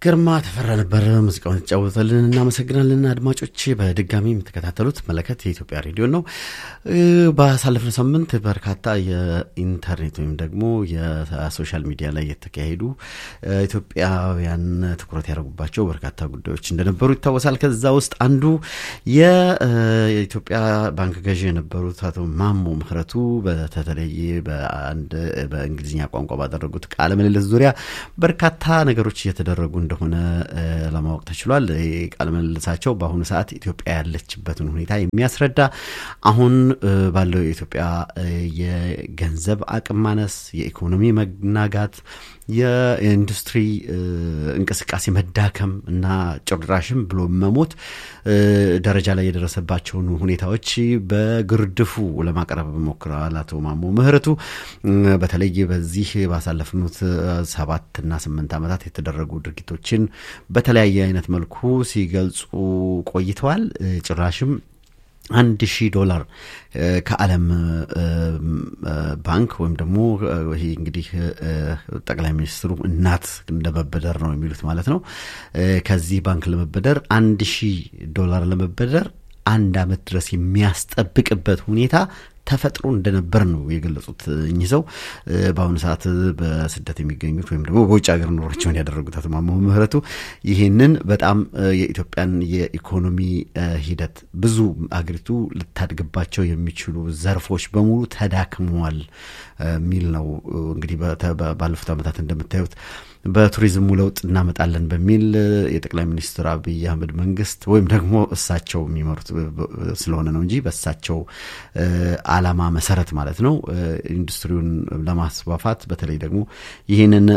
ግርማ ተፈራ ነበር ሙዚቃውን የተጫወተልን። እናመሰግናለን። አድማጮች በድጋሚ የምትከታተሉት መለከት የኢትዮጵያ ሬዲዮ ነው። ባሳለፍነው ሳምንት በርካታ የኢንተርኔት ወይም ደግሞ የሶሻል ሚዲያ ላይ የተካሄዱ ኢትዮጵያውያን ትኩረት ያደረጉባቸው በርካታ ጉዳዮች እንደነበሩ ይታወሳል። ከዛ ውስጥ አንዱ የኢትዮጵያ ባንክ ገዢ የነበሩት አቶ ማሞ ምህረቱ በተለይ በአንድ በእንግሊዝኛ ቋንቋ ባደረጉት ቃለ ምልልስ ዙሪያ በርካታ ነገሮች እየተደረጉ እንደሆነ ለማወቅ ተችሏል። ቃለ ምልልሳቸው በአሁኑ ሰዓት ኢትዮጵያ ያለችበትን ሁኔታ የሚያስረዳ አሁን ባለው የኢትዮጵያ የገንዘብ አቅም ማነስ፣ የኢኮኖሚ መናጋት፣ የኢንዱስትሪ እንቅስቃሴ መዳከም እና ጭራሽም ብሎ መሞት ደረጃ ላይ የደረሰባቸውን ሁኔታዎች በግርድፉ ለማቅረብ ሞክረዋል። አቶ ማሞ ምህረቱ በተለይ በዚህ ባሳለፍኑት ሰባትና ስምንት ዓመታት የተደረጉ ድርጊቶችን በተለያየ አይነት መልኩ ሲገልጹ ቆይተዋል። ጭራሽም አንድ ሺህ ዶላር ከዓለም ባንክ ወይም ደግሞ ይሄ እንግዲህ ጠቅላይ ሚኒስትሩ እናት ለመበደር ነው የሚሉት ማለት ነው። ከዚህ ባንክ ለመበደር አንድ ሺህ ዶላር ለመበደር አንድ ዓመት ድረስ የሚያስጠብቅበት ሁኔታ ተፈጥሮ እንደነበር ነው የገለጹት። እኚህ ሰው በአሁኑ ሰዓት በስደት የሚገኙት ወይም ደግሞ በውጭ ሀገር ኑሯቸውን ያደረጉት አቶ ማሞ ምህረቱ ይህንን በጣም የኢትዮጵያን የኢኮኖሚ ሂደት ብዙ አገሪቱ ልታድግባቸው የሚችሉ ዘርፎች በሙሉ ተዳክመዋል የሚል ነው። እንግዲህ ባለፉት ዓመታት እንደምታዩት በቱሪዝሙ ለውጥ እናመጣለን በሚል የጠቅላይ ሚኒስትር አብይ አህመድ መንግስት ወይም ደግሞ እሳቸው የሚመሩት ስለሆነ ነው እንጂ በእሳቸው ዓላማ መሰረት ማለት ነው ኢንዱስትሪውን ለማስፋፋት በተለይ ደግሞ ይህንን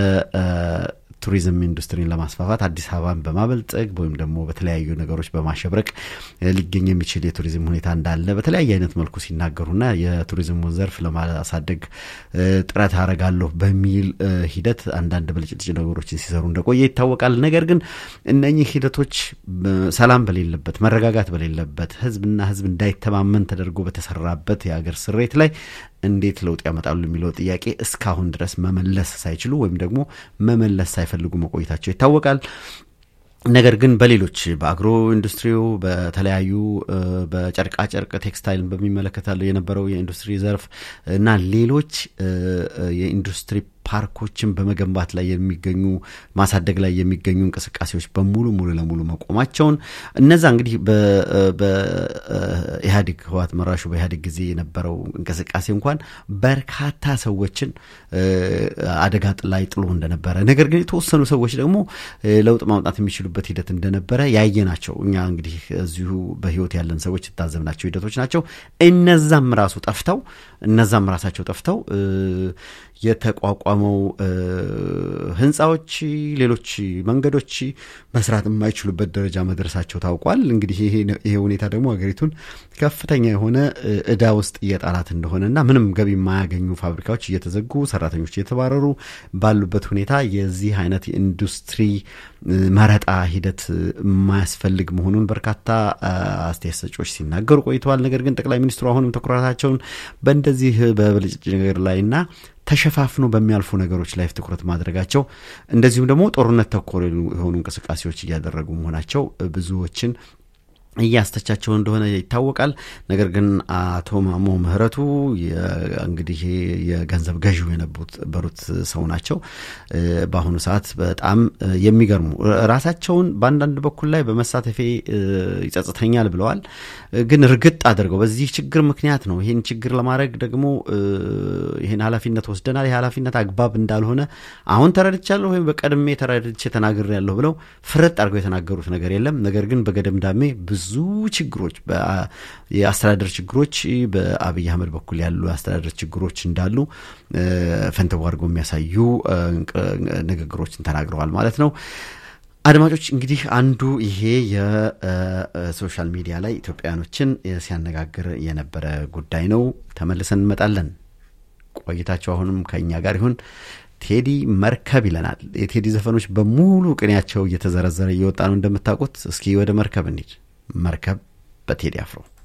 ቱሪዝም ኢንዱስትሪን ለማስፋፋት አዲስ አበባን በማበልጸግ ወይም ደግሞ በተለያዩ ነገሮች በማሸብረቅ ሊገኝ የሚችል የቱሪዝም ሁኔታ እንዳለ በተለያየ አይነት መልኩ ሲናገሩና የቱሪዝሙን ዘርፍ ለማሳደግ ጥረት አረጋለሁ በሚል ሂደት አንዳንድ ብልጭልጭ ነገሮችን ሲሰሩ እንደቆየ ይታወቃል። ነገር ግን እነኚህ ሂደቶች ሰላም በሌለበት መረጋጋት በሌለበት ህዝብና ህዝብ እንዳይተማመን ተደርጎ በተሰራበት የሀገር ስሬት ላይ እንዴት ለውጥ ያመጣሉ የሚለው ጥያቄ እስካሁን ድረስ መመለስ ሳይችሉ ወይም ደግሞ መመለስ ሳይፈልጉ መቆየታቸው ይታወቃል። ነገር ግን በሌሎች በአግሮ ኢንዱስትሪው በተለያዩ በጨርቃጨርቅ ቴክስታይልን በሚመለከታሉ የነበረው የኢንዱስትሪ ዘርፍ እና ሌሎች የኢንዱስትሪ ፓርኮችን በመገንባት ላይ የሚገኙ ማሳደግ ላይ የሚገኙ እንቅስቃሴዎች በሙሉ ሙሉ ለሙሉ መቆማቸውን እነዛ እንግዲህ በኢህአዴግ ህወሓት መራሹ በኢህአዴግ ጊዜ የነበረው እንቅስቃሴ እንኳን በርካታ ሰዎችን አደጋ ላይ ጥሎ እንደነበረ፣ ነገር ግን የተወሰኑ ሰዎች ደግሞ ለውጥ ማምጣት የሚችሉበት ሂደት እንደነበረ ያየ ናቸው። እኛ እንግዲህ እዚሁ በህይወት ያለን ሰዎች የታዘብናቸው ሂደቶች ናቸው። እነዛም ራሱ ጠፍተው እነዛም ራሳቸው ጠፍተው የተቋቋመው ህንፃዎች፣ ሌሎች መንገዶች መስራት የማይችሉበት ደረጃ መድረሳቸው ታውቋል። እንግዲህ ይሄ ሁኔታ ደግሞ ሀገሪቱን ከፍተኛ የሆነ እዳ ውስጥ እየጣላት እንደሆነና ምንም ገቢ የማያገኙ ፋብሪካዎች እየተዘጉ ሰራተኞች እየተባረሩ ባሉበት ሁኔታ የዚህ አይነት የኢንዱስትሪ መረጣ ሂደት የማያስፈልግ መሆኑን በርካታ አስተያየት ሰጪዎች ሲናገሩ ቆይተዋል። ነገር ግን ጠቅላይ ሚኒስትሩ አሁንም ትኩረታቸውን በእንደዚህ በብልጭጭ ነገር ላይና ተሸፋፍኖ በሚያልፉ ነገሮች ላይ ትኩረት ማድረጋቸው እንደዚሁም ደግሞ ጦርነት ተኮር የሆኑ እንቅስቃሴዎች እያደረጉ መሆናቸው ብዙዎችን እያስተቻቸው እንደሆነ ይታወቃል። ነገር ግን አቶ ማሞ ምህረቱ እንግዲህ የገንዘብ ገዢው የነበሩት ሰው ናቸው። በአሁኑ ሰዓት በጣም የሚገርሙ ራሳቸውን በአንዳንድ በኩል ላይ በመሳተፌ ይጸጽተኛል ብለዋል። ግን እርግጥ አድርገው በዚህ ችግር ምክንያት ነው ይህን ችግር ለማድረግ ደግሞ ይህን ኃላፊነት ወስደናል። ይህ ኃላፊነት አግባብ እንዳልሆነ አሁን ተረድቻለሁ ወይም በቀድሜ ተረድቼ ተናግሬያለሁ ብለው ፍርጥ አድርገው የተናገሩት ነገር የለም። ነገር ግን በገደምዳሜ ብዙ ችግሮች የአስተዳደር ችግሮች በአብይ አህመድ በኩል ያሉ የአስተዳደር ችግሮች እንዳሉ ፈንተው አድርገው የሚያሳዩ ንግግሮችን ተናግረዋል ማለት ነው። አድማጮች እንግዲህ አንዱ ይሄ የሶሻል ሚዲያ ላይ ኢትዮጵያውያኖችን ሲያነጋግር የነበረ ጉዳይ ነው። ተመልሰን እንመጣለን። ቆይታቸው አሁንም ከእኛ ጋር ይሁን። ቴዲ መርከብ ይለናል። የቴዲ ዘፈኖች በሙሉ ቅኔያቸው እየተዘረዘረ እየወጣ ነው እንደምታውቁት። እስኪ ወደ መርከብ እንሂድ። መርከብ በቴዲ አፍሮ